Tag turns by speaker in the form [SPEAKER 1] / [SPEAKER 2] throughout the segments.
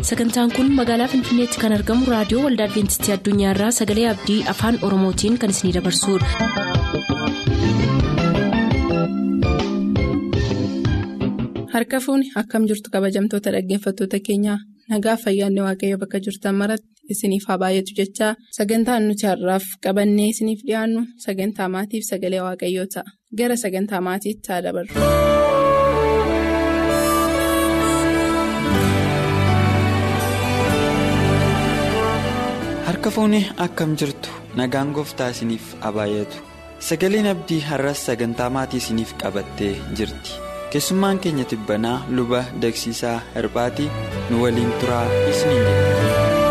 [SPEAKER 1] sagantaan kun magaalaa finfinneetti kan argamu raadiyoo waldaa adventistii addunyaarraa sagalee abdii afaan oromootiin kan isinidabarsudha.
[SPEAKER 2] harka fuuni akkam jirtu kabajamtoota dhaggeeffattoota keenyaa nagaa fayyaanne waaqayyo bakka jirtan maratti isiniif haa baay'atu jechaa sagantaan nuti har'aaf qabannee isiniif dhiyaannu sagantaa maatiif sagalee waaqayyoo ta'a gara sagantaa maatiitti haa dabarru.
[SPEAKER 3] harka fuuni akkam jirtu nagaan gooftaa isiniif haa baay'atu sagaleen abdii har'as sagantaa maatii isiniif qabattee jirti keessummaan keenya tibbanaa luba dagsiisaa herbaatii nu waliin turaa isiniin jedha.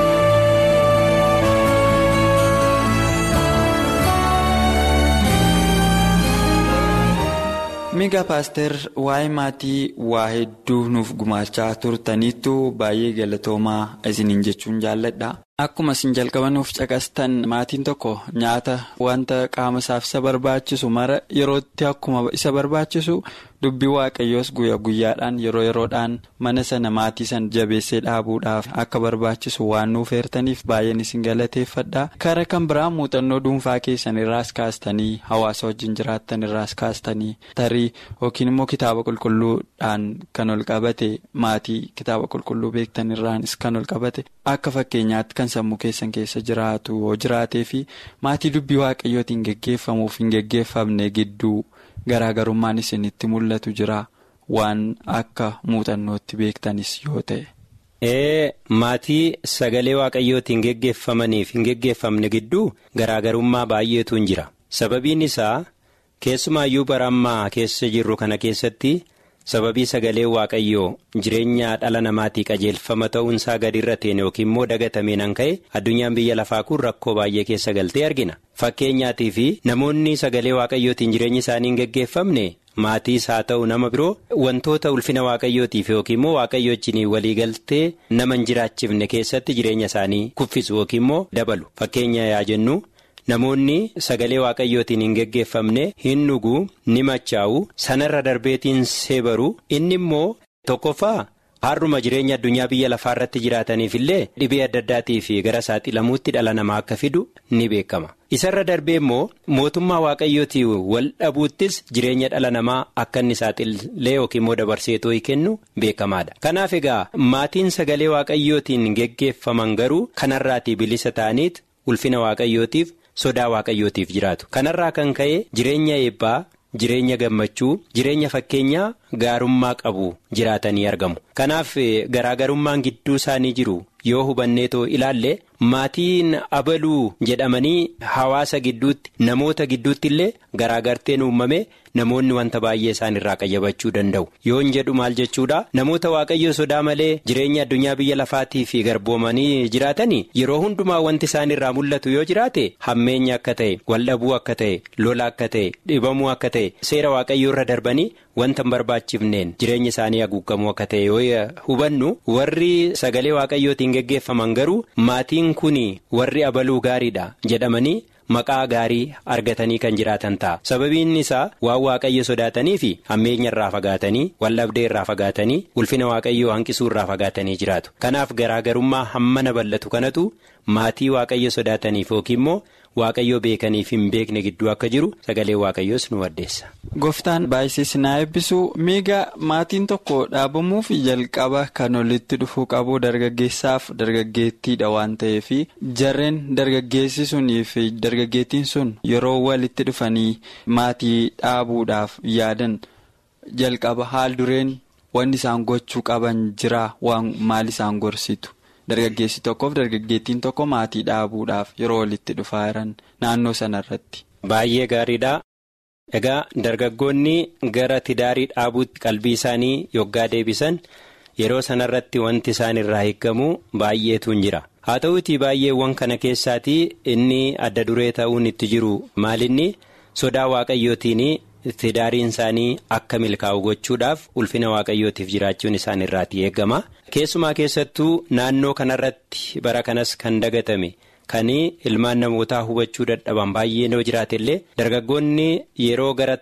[SPEAKER 3] miga paaster waa'ee maatii waa hedduu nuuf gumaachaa turtaniittu baay'ee galatoomaa isiniin jechuun jaalladha. Akkuma isin jalqabanuuf caqastan maatiin tokko nyaata wanta qaama isaaf isa barbaachisu mara yerootti akkuma isa barbaachisu dubbii waaqayyoos guyyaa guyyaadhaan yeroo yeroodhaan mana sana maatii sana jabeessee dhaabuudhaaf akka barbaachisu waan nuuf heertaniif baay'een isin galateeffadha. Kara kan biraa muuxannoo dhuunfaa keessan irraas kaastanii hawaasa wajjin jiraattan irraas kaastanii tarii yookiin immoo kitaaba qulqulluudhaan kan ol qabate maatii kitaaba qulqulluu beektan irraanis kan ol qabate akka fakkeenyaatti kan sammuu keessan keessa jiraatu yoo jiraatee fi maatii dubbii waaqayyootiin geggeeffamuuf hin geggeeffamne gidduu garaagarummaan isinitti mul'atu jira waan akka muuxannootti beektanis yoo ta'e.
[SPEAKER 4] ee maatii sagalee waaqayyootiin geggeeffamaniif hin geggeeffamne gidduu garaagarummaa baay'eetu hin jira sababiin isaa keessumaayyuu bara ammaa keessa jirru kana keessatti. sababii sagalee waaqayyoo jireenya dhala namaatii qajeelfama ta'uunsaa gadi irra teene yookiin immoo dagatameen an ka'e addunyaan biyya lafaa kun rakkoo baay'ee keessa galtee argina fakkeenyaatii fi namoonni sagalee waaqayyootiin jireenyi isaanii hin geggeeffamne maatiis haa ta'u nama biroo wantoota ulfina waaqayyootiif yookiin immoo waaqayyo wajjin walii galtee nama hin jiraachifne keessatti jireenya isaanii kuffisu yookiin immoo dabalu fakkeenya yaa jennu. Namoonni sagalee waaqayyootiin hin geggeeffamne hin dhuguu ni machaa'u sanarra darbeetiin seebaru inni immoo tokkoffaa har'uma jireenya addunyaa biyya lafaa irratti jiraataniif illee dhibee adda addaatii fi gara saaxilamuutti dhala namaa akka fidu ni beekama. Isarra darbee immoo mootummaa waaqayyootii wal dhabuuttis jireenya dhala namaa akka inni saaxilee yookiin immoo dabarseetoo kennu beekamaadha. Kanaaf egaa maatiin sagalee waaqayyootiin geggeeffaman garuu kanarraatii bilisa ta'aniit ulfina waaqayyootiif. sodaa waaqayyootiif jiraatu kanarraa kan ka'e jireenya eebbaa jireenya gammachuu jireenya fakkeenyaa gaarummaa qabu jiraatanii argamu kanaaf garaagarummaan gidduu isaanii jiru yoo hubanneetoo ilaalle maatiin abaluu jedhamanii hawaasa gidduutti namoota gidduutti illee garaagarteen uumame namoonni wanta baay'ee isaan irraa qayyabachuu danda'u yoon jedhu maal jechuudha namoota waaqayyo sodaa malee jireenya addunyaa biyya lafaatii fi garboomanii jiraatanii yeroo hundumaa wanti isaan irraa mul'atu yoo jiraate hammeenya akka ta'e waldhabuu akka ta'e lola akka ta'e dhibamuu akka ta'e seera waaqayyoo irra darbanii wanta hin barbaachifneen jireenya isaanii haguugamuu akka ta'e yoo hubannu warri sagalee waaqayyootiin geggeeffaman garuu maatiin kun warri abaluu gaariidha jedhamanii. Maqaa gaarii argatanii kan jiraatan ta'a sababiin isaa waan waaqayyo sodaatanii fi hammeenya irraa fagaatanii waldhabdee irraa fagaatanii ulfina waaqayyoo hanqisuu irraa fagaatanii jiraatu kanaaf garaagarummaa hammana bal'atu kanatu maatii waaqayyo sodaataniif yookiin immoo waaqayyoo beekaniif hin beekne gidduu akka jiru sagalee waaqayyoos nu addeessa.
[SPEAKER 3] Gooftaan baay'isees na eebbisu miiga maatiin tokko dhaabamuuf jalqaba kan walitti dhufuu qabu dargaggeessaaf dargaggeettiidha waan ta'eef jarreen dargaggeessi sunii fi dargaggeettiin sun yeroo walitti dhufanii maatii dhaabuudhaaf yaadan jalqaba haal dureen wanni isaan gochuu qaban jira waan maal isaan gorsitu. Dargaggeessi tokkoof dargaggeettiin tokko maatii dhaabuudhaaf yeroo walitti dhufaa jiran naannoo sanarratti.
[SPEAKER 4] Baay'ee gaariidha. Egaa dargaggoonni gara tidaarii dhaabuutti qalbii isaanii yoggaa deebisan yeroo sanarratti wanti isaan irraa eeggamu baay'eetu hin jira. Haa ta'uutii baay'eewwan kana keessaatii inni adda duree ta'uun itti jiru maalinni sodaa waaqayyootiin tidaariin isaanii akka milkaa'u gochuudhaaf ulfina waaqayyootiif jiraachuun isaan irraati eegama. Keessumaa keessattuu naannoo kanarratti bara kanas kan dagatame kan ilmaan namootaa hubachuu dadhaban baay'ee yoo jiraate illee dargaggoonni yeroo gara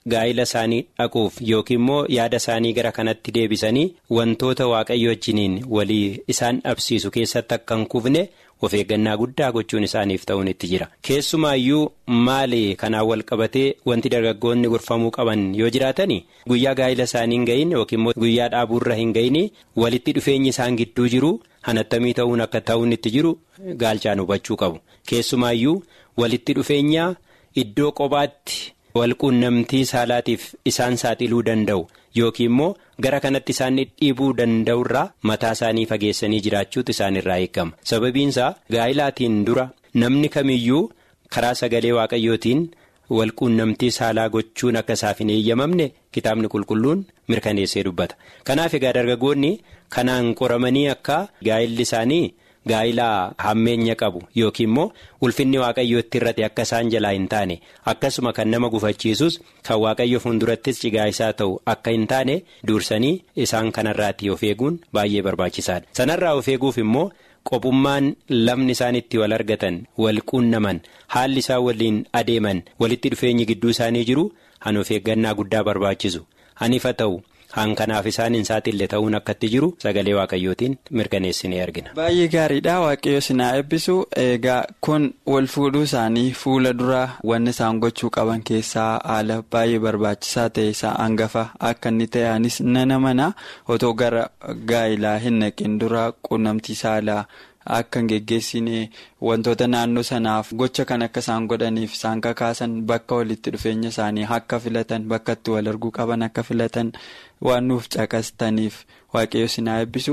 [SPEAKER 4] gaa'ila isaanii dhaquuf yookiin immoo yaada isaanii gara kanatti deebisanii wantoota waaqayyo wajjiniin walii isaan dhabsiisu keessatti akka hin kufne of eeggannaa guddaa gochuun isaaniif ta'uun itti jira keessumaayyuu maali kanaan wal qabatee wanti dargaggoonni gorfamuu qaban yoo jiraatani guyyaa gaa'ila isaanii hin gahin yookiin immoo guyyaa dhaabuurra hin gahin walitti dhufeenyi isaan gidduu jiru hanattamii ta'uun akka ta'uun itti jiru gaalchaan hubachuu qabu keessumaayyuu walitti dhufeenya iddoo kophaatti. walquunnamtii saalaatiif isaan saaxiluu danda'u yookiin immoo gara kanatti isaan dhiibuu danda'urraa mataa isaanii fageessanii jiraachuutu isaanirraa eegama sababiinsaa gaa'ilaatiin dura namni kamiyyuu karaa sagalee waaqayyootiin walquunnamtii saalaa gochuun akka isaaf hin eeyyamamne kitaabni qulqulluun mirkaneessee dubbata kanaaf egaa dargaggoonni kanaan qoramanii akka gaa'illi isaanii. gaa'ilaa hammeenya qabu yookiin immoo ulfinni waaqayyoo itti irrate akka isaan jalaa hin taane akkasuma kan nama gufachiisus kan waaqayyo fuuldurattis cigaa isaa ta'u akka hin taane dursanii isaan kanarraatti of eeguun baay'ee barbaachisaadha sanarraa of eeguuf immoo qophummaan lamni isaan itti wal argatan wal quunnaman haalli isaan waliin adeeman walitti dhufeenyi gidduu isaanii jiru han of eeggannaa guddaa barbaachisu hanifa ta'u. haan kanaaf isaan hin saaxille ta'uun akkatti jiru sagalee waaqayyootiin mirkaneessinee argina.
[SPEAKER 3] Baay'ee gaariidha waaqayyo sinaa eebbisu egaa kun wal fuudhuu isaanii fuula dura wanni isaan gochuu qaban keessaa haala baay'ee barbaachisaa ta'e isaa hangafa akka inni ta'anis nana mana otoo gara gaa'ilaa hin naqin dura quunnamtii saalaa. Akka hin geggeessine wantoota naannoo sanaaf gocha kan akka isaan godhaniif isaan kakaasan bakka walitti dhufeenya isaanii akka filatan bakka itti wal arguu qaban akka filatan waan nuuf caqastaniif waaqayyo sinaa eebbisu.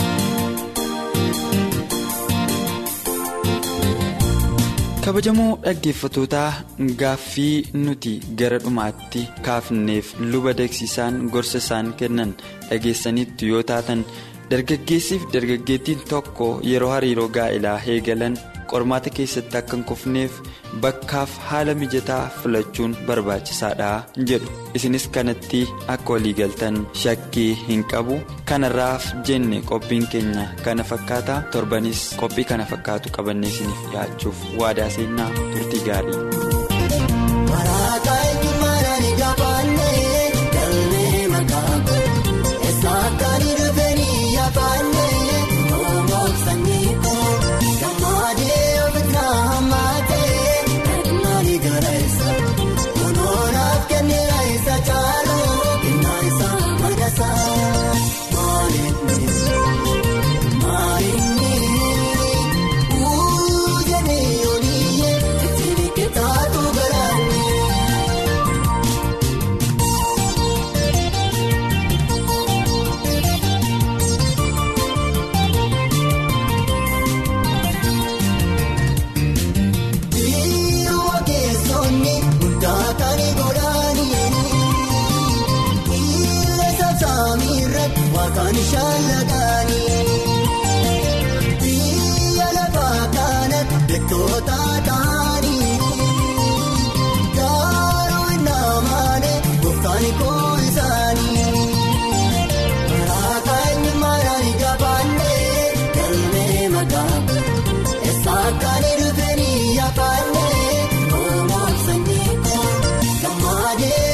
[SPEAKER 3] kabajamoo dhaggeeffatootaa gaaffii nuti gara dhumaatti kaafneef luba deeksisaan gorsa isaan kennan dhageessanitti yoo taatan. dargaggeessiif dargaggeettiin tokko yeroo hariiroo gaa'ilaa eegalan qormaata keessatti akka hin kufneef bakkaaf haala mijataa filachuun barbaachisaadha jedhu isinis kanatti akka waliigaltan shakkii hin qabu kanarraaf jenne qophiin keenya kana fakkaata torbanis qophii kana fakkaatu qabannee isiniif dhiyaachuuf waadaa seennaa turtii gaarii.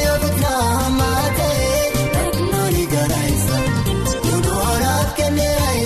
[SPEAKER 5] Kun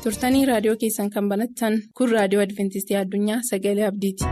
[SPEAKER 2] turtanii raadiyoo keessan kan banattan kun raadiyoo adventistii addunyaa sagalee abdiiti.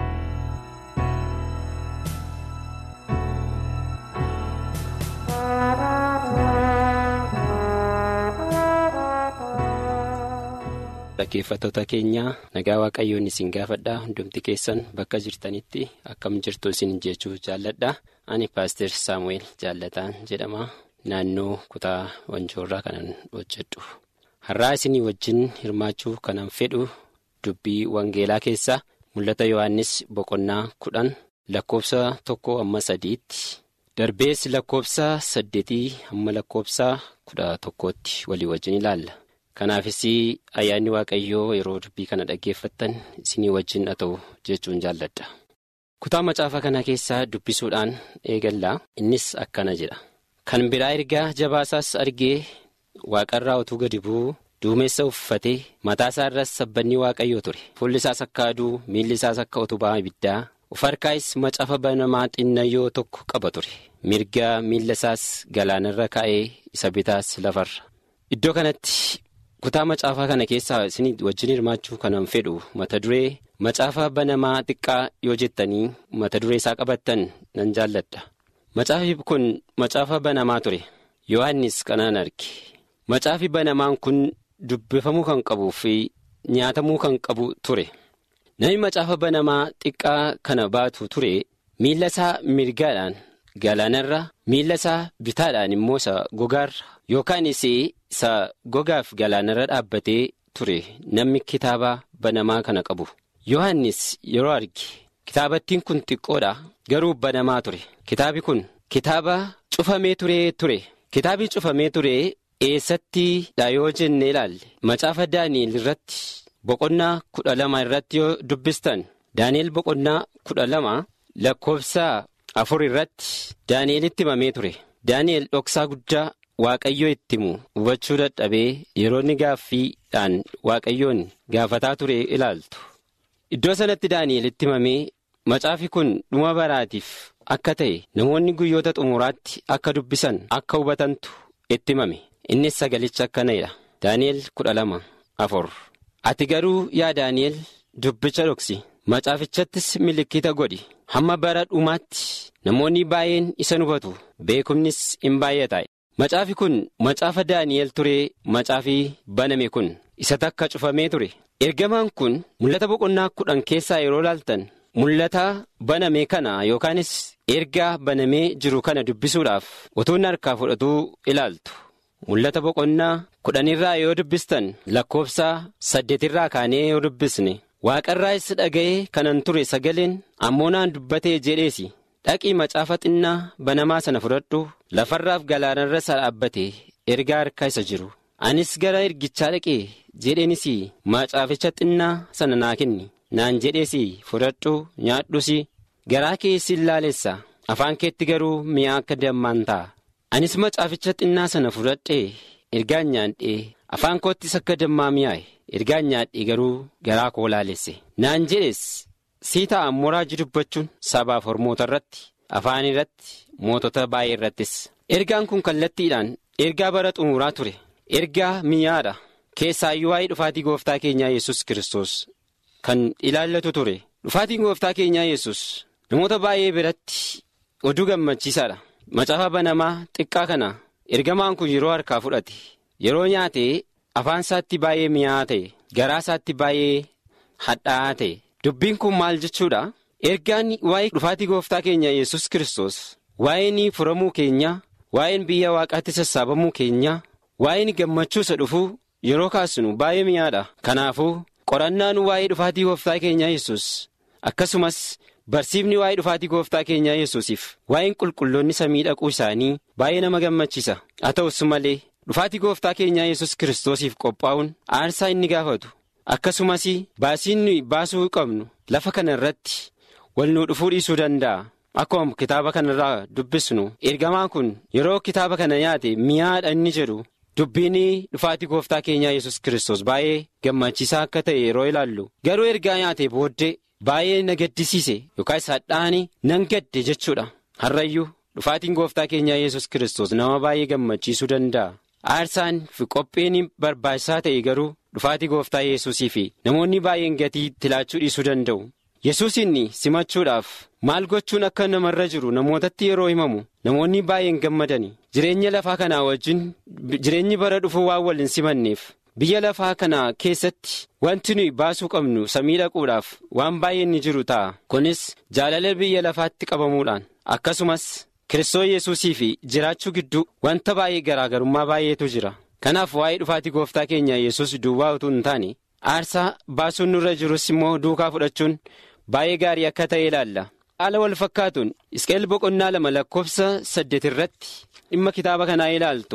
[SPEAKER 5] Dhaggeeffattoota keenya nagaa waaqayyoon isin gaafadha hundumti keessan bakka jirtanitti akkam jirtu isin jechuu jaalladha ani paaster saamu'eel jaallataan jedhama naannoo kutaa wanjoorraa kanan hojjedhu har'aa isinii wajjin hirmaachuu kanan fedhu dubbii wangeelaa keessaa mul'ata yohannis boqonnaa kudhan lakkoofsa tokko amma sadiitti darbees lakkoofsa saddeetii hamma lakkoofsa kudha tokkootti walii wajjin ilaalla. kanaafis ayyaanni waaqayyoo yeroo dubbii kana dhaggeeffattan isinii wajjin haa ta'u jechuun jaalladha. kutaa macaafa kana keessaa dubbisuudhaan eegallaa innis akkana jedha kan biraa ergaa jabaasaas argee waaqarraa utuu gadi bu'uu duumessa uffatee mataasaa irras sabbanni waaqayyoo ture fuulli isaas akka aduu miilli isaas akka utubaa ibiddaa of harkaayis macaafa banamaa xinnayyoo tokko qaba ture mirga miilla isaas galaanarra kaa'ee isa bitaas lafarra iddoo kanatti. kutaa macaafaa kana keessaa isin wajjin hirmaachuu kanan fedhu mata duree macaafa banamaa xiqqaa yoo jettanii mata duree isaa qabattan nan jaalladha macaafi kun macaafa banamaa ture yohannis kanaan arge macaafi banamaan kun dubbifamuu kan qabuu fi nyaatamuu kan qabu ture namni macaafa banamaa xiqqaa kana baatu ture miilla isaa mirgaadhaan galaanarra miilla isaa bitaadhaan immoo isa gogaarra yookaanis isa gogaaf galaanarra dhaabbatee ture namni kitaaba banamaa kana qabu yohannis yeroo arge kitaabattiin kun xiqqoodha garuu banamaa ture kitaabi kun kitaaba cufamee turee ture kitaabi cufamee ture eessatti dha yoo jenne ilaalle macaafa daani'el irratti boqonnaa kudha lama irratti yoo dubbistan daani'el boqonnaa kudha lama lakkoofsa afur irratti daani'elitti himamee ture daani'el dhoksaa guddaa. Waaqayyoo itti himu hubachuu dadhabee yeroo inni gaaffiidhaan waaqayyoon gaafataa ture ilaaltu. Iddoo sanatti Daani'elitti himamee macaafi kun dhuma baraatiif akka ta'e namoonni guyyoota xumuraatti akka dubbisan akka hubatantu itti himame. Innis sagalicha akkana'edha. Daani'el kudha lama afur. Ati garuu yaa Daani'el dubbicha dhoksi. Macaafichattis milikkita godhi. Hamma bara dhumaatti namoonni baay'een isa hubatu beekumnis hin baay'ata. Macaafi kun macaafa Daani'el ture macaafi baname kun isa takka cufamee ture ergamaan kun mul'ata boqonnaa kudhan keessaa yeroo laaltan mul'ata baname kana yookaanis ergaa banamee jiru kana dubbisuudhaaf utuun harkaa fudhatuu ilaaltu mul'ata boqonnaa kudhanirraa yoo dubbistan lakkoofsa saddeetirraa kaanee yoo dubbisne waaqarraas dhaga'ee kanan ture sagaleen ammoo naan dubbatee jedheesi. dhaqii macaafa xinnaa banamaa sana fudhadhu lafarraaf galaanarra isa dhaabbate ergaa harka isa jiru anis gara ergichaa dhaqee jedheenis macaaficha xinnaa sana naa kenni naan jedhees fudhadhu nyaadhus garaa keessi laalessa afaan keetti garuu mi'aa akka dammaan ta'a anis macaaficha xinnaa sana fudhadhee ergaan nyaadhee afaan koottis akka dammaa mi'aaye ergaan nyaadhee garuu garaa koo laalesse naan jedhes. sii ta'an muraajii dubbachuun sabaaf hormoota irratti afaan irratti mootota baay'ee irrattis ergaan kun kallattiidhaan ergaa bara xumuraa ture ergaa mi'aadha keessaayyuu waa'ee dhufaatii gooftaa keenyaa yesus kiristoos kan ilaallatu ture dhufaatiin gooftaa keenyaa yesus namoota baay'ee biratti oduu gammachiisaadha macaafa banamaa xiqqaa kana ergamaan kun yeroo harkaa fudhate yeroo nyaate afaan isaatti baay'ee mi'aa ta'e garaa isaatti baay'ee hadhaa'aa ta'e. Dubbiin kun maal jechuudha ergaan waa'ee dhufaatii gooftaa keenya yesus kiristoos waa'een furamuu keenya waa'een biyya waaqaatti sassaabamuu keenya waa'een gammachuu isa dhufuu yeroo kaasnu baay'ee mi'aadha kanaafuu qorannaan waa'ee dhufaatii gooftaa keenya yesus akkasumas barsiifni waa'ee dhufaatii gooftaa keenya yesusiif waa'een qulqulloonni samii dhaquu isaanii baay'ee nama gammachiisa haa ta'us malee dhufaatii gooftaa keenya yesus kiristoosiif qophaa'uun aarsaa inni gaafatu. akkasumas baasiin nuyi baasuu qabnu lafa kana irratti wal nu dhufuu dhiisuu danda'a akkuma kitaaba kanarraa dubbisnu ergamaan kun yeroo kitaaba kana nyaate mi'aadha inni jedhu dubbiin dhufaatii gooftaa keenyaa yesus kiristoos baay'ee gammachiisaa akka ta'e yeroo ilaallu garuu ergaa nyaate booddee baay'ee na gaddisiise yookaas hadhaanii nan gadde jechuudha har'ayyuu dhufaatiin gooftaa keenyaa yesus kiristoos nama baay'ee gammachiisuu danda'a aarsaan fi qophiin barbaachisaa ta'e garuu dhufaatii gooftaa yesuusii fi namoonni baay'een gatii tilaachuu dhiisuu danda'u. yesus inni simachuudhaaf maal gochuun akka namarra jiru namootatti yeroo himamu namoonni baay'een gammadani jireenya lafaa kanaa wajjin jireenyi bara dhufuu waan wal hin simanneef biyya lafaa kana keessatti wanti nuyi baasuu qabnu samii dhaquudhaaf waan baay'een ni jiru ta'a kunis jaalala biyya lafaatti qabamuudhaan akkasumas kiristoos yesuusii fi jiraachuu gidduu wanta baay'ee garaagarummaa baay'eetu jira kanaaf waa'ee dhufaatii gooftaa keenya yesus duwwaa utuu hin taane aarsaa baasuun nurra jirus immoo duukaa fudhachuun. baay'ee gaarii akka ta'e ilaalla haala wal fakkaatuun isqeel boqonnaa lama lakkoofsa saddeet irratti dhimma kitaaba kanaa ilaaltu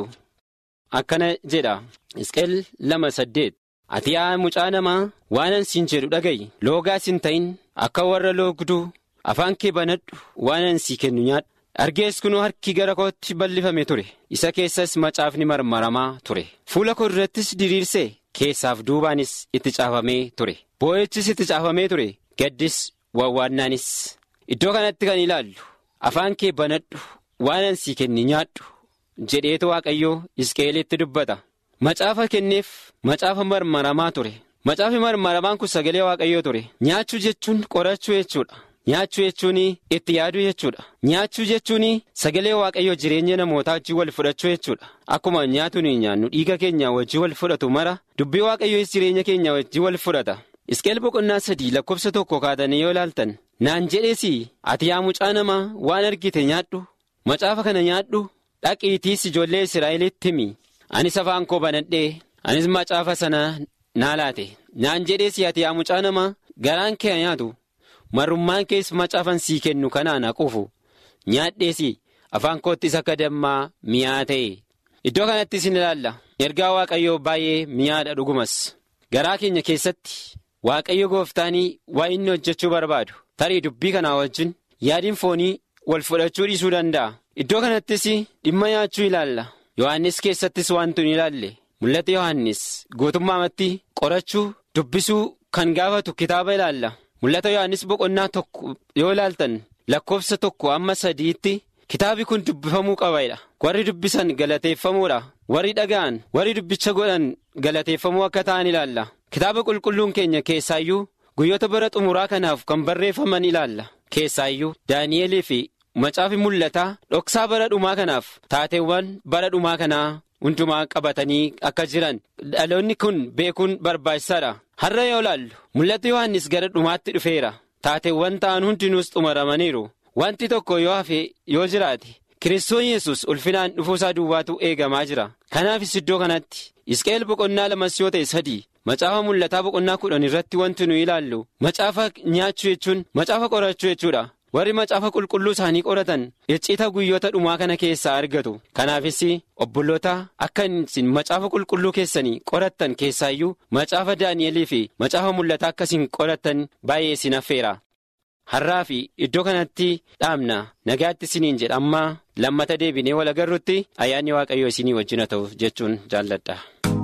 [SPEAKER 5] akkana jedha isqeel lama saddeet ati yaa mucaa namaa waanan siin jedhu dhaga'i loogaas hin ta'in akka warra loogduu afaan kee banadhu waanan sii kennu nyaadhu argees kunoo harki gara kootti bal'ifame ture isa keessas macaafni marmaramaa ture fuula koo irrattis diriirsee keessaaf duubaanis itti caafamee ture boo'ichis itti caafamee ture. gaddis wawwaannaanis iddoo kanatti kan ilaallu afaan kee banadhu waanan sii kenni nyaadhu jedheetu waaqayyoo isqeelitti dubbata macaafa kenneef macaafa marmaramaa ture macaafi marmaramaan kun sagalee waaqayyoo ture nyaachuu jechuun qorachuu jechuudha nyaachuu jechuun itti yaaduu jechuudha nyaachuu jechuun sagalee waaqayyoo jireenya namootaa wajjin wal fudhachuu jechuudha akkuma nyaatu nuyi nyaannu dhiiga keenya wajjin wal fudhatu mara dubbii waaqayyoos jireenya keenya wajjin wal fudhata. isqeel boqonnaa sadii lakkoofsa tokko kaatanii yoo ilaaltan naan jedheesi ati yaa mucaa namaa waan argite nyaadhu macaafa kana nyaadhu dhaqiitiis ijoollee israa'elitti himi anis afaan koo banadhee anis macaafa sana naa laate naan jedheesi ati yaa mucaa namaa garaan kee nyaatu marrummaan kees macaafan sii kennu kanaan haquufu nyaadheesi afaan koottis akka dammaa mi'aa ta'e iddoo kanattis in ilaalla ergaa waaqayyoo baay'ee mi'aadha dhugumas garaa keenya keessatti. Waaqayyo gooftaanii waa inni hojjechuu barbaadu tarii dubbii kanaa wajjin yaadiin foonii wal fudhachuu dhiisuu danda'a iddoo kanattis dhimma nyaachuu ilaalla yohannis keessattis wantu hin ilaalle mul'ata yohannis guutummaamatti qorachuu dubbisuu kan gaafatu kitaaba ilaalla mul'ata yohannis boqonnaa tokko yoo ilaaltan lakkoofsa tokko amma sadiitti kitaabi kun dubbifamuu qabaadha warri dubbisan galateeffamuudha warri dhaga'an warri dubbicha godhan galateeffamuu akka ta'an ilaalla. Kitaaba qulqulluun keenya keessaayyuu guyyoota bara xumuraa kanaaf kan barreeffaman ilaalla keessaayyuu Daani'elii fi macaafi mul'ataa dhoksaa bara dhumaa kanaaf taateewwan bara dhumaa kanaa hundumaa qabatanii akka jiran dhaloonni kun beekuun barbaachisaadha har'a yoo ilaallu mul'ata yohannis gara dhumaatti dhufeera taateewwan ta'an hundinuus xumuramaniiru wanti tokko yoo hafe yoo jiraate kiristoon yesus ulfinaan dhufuusaa duwwaatu eegamaa jira kanaafis iddoo kanatti isqeel boqonnaa lamas yoo ta'e sadii. Macaafa mul'ataa boqonnaa kudhan irratti wanti nu ilaallu macaafa nyaachuu jechuun macaafa qorachuu jechuudha warri macaafa qulqulluu isaanii qoratan iccita guyyoota dhumaa kana keessaa argatu kanaafis obboloota akka isin macaafa qulqulluu keessanii qorattan keessaayyuu macaafa daani'elii fi macaafa mul'ataa akkasiin qorattan baay'ee isin affeera har'aa fi iddoo kanatti dhaabna nagaatti isiniin jedha amma lammata deebinee wal agarrutti ayyaanni waaqayyoo isinii wajjin haa ta'u jechuun jaalladha.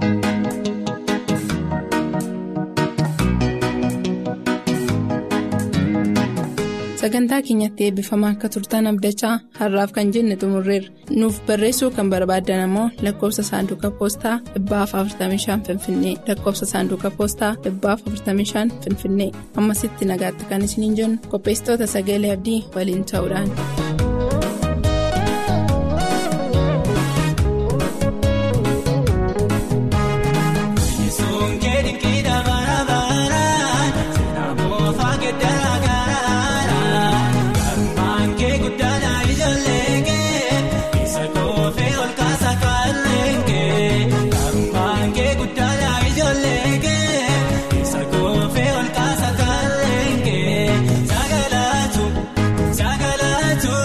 [SPEAKER 2] sagantaa keenyatti eebbifamaa akka turtan abdachaa har'aaf kan jenne xumurreerra nuuf barreessuu kan barbaaddan ammoo lakkoofsa saanduqa poostaa 45 finfinnee lakkoofsa saanduqa poostaa 45 finfinnee ammasitti nagaatti kan isiniin jennu qopheessitoota sagalee abdii waliin ta'uudhaan.
[SPEAKER 6] Sagalaatu.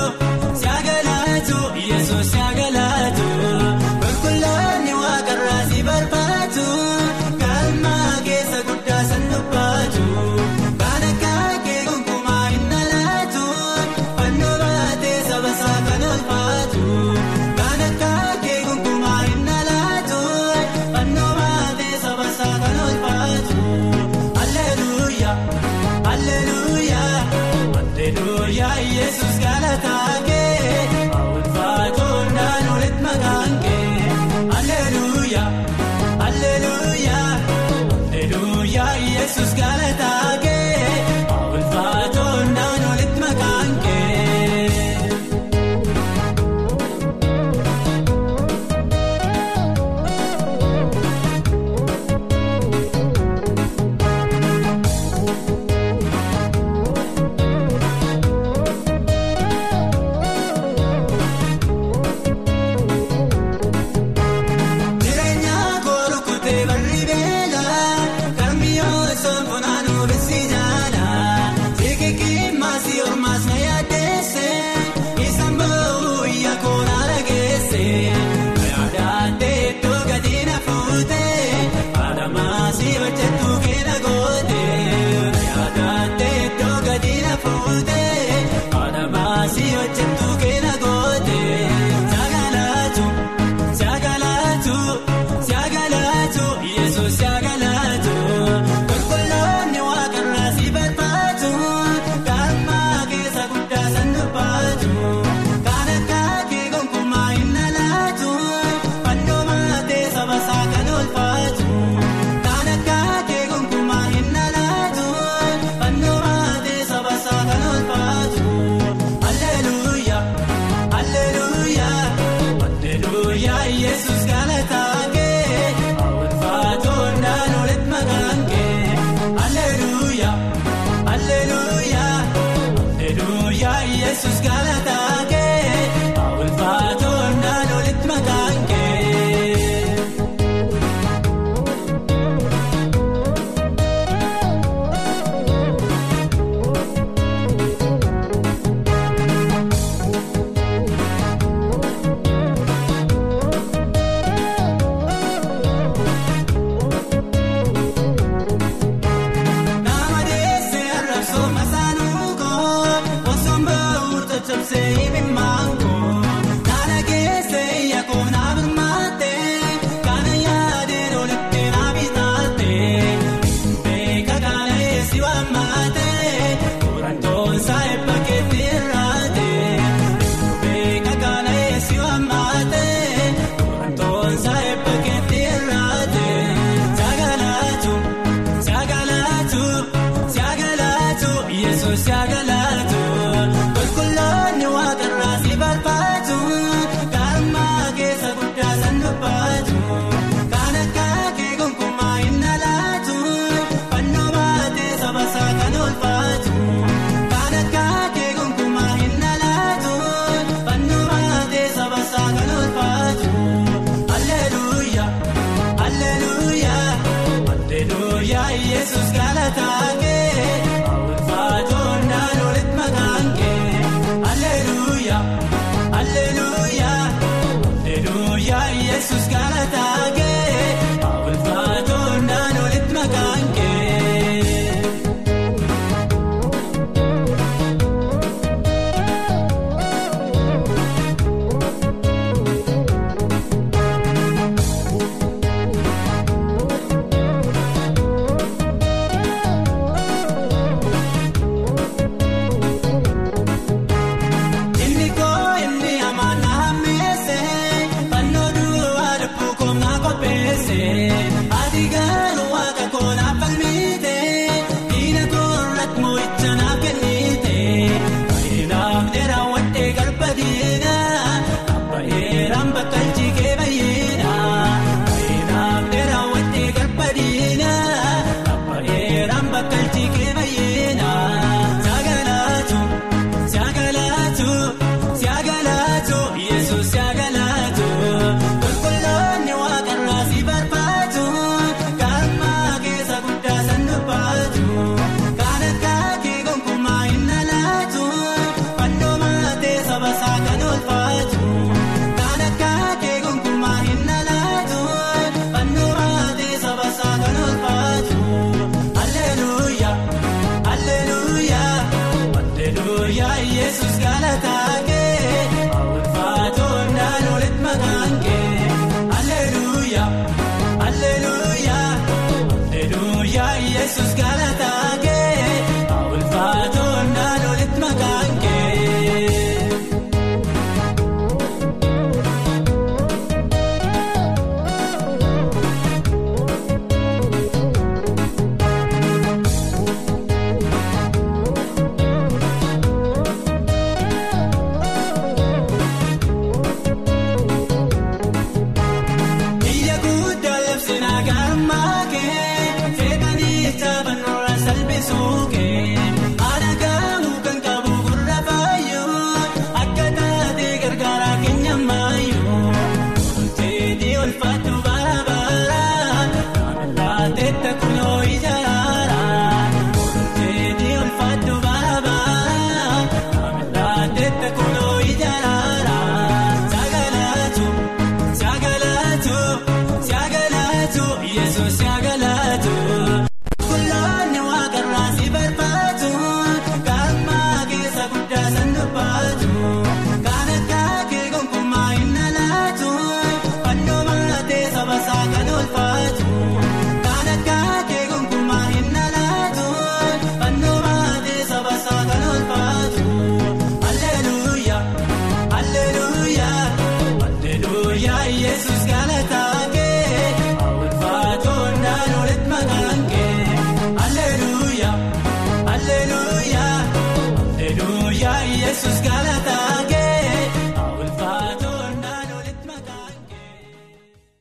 [SPEAKER 6] galata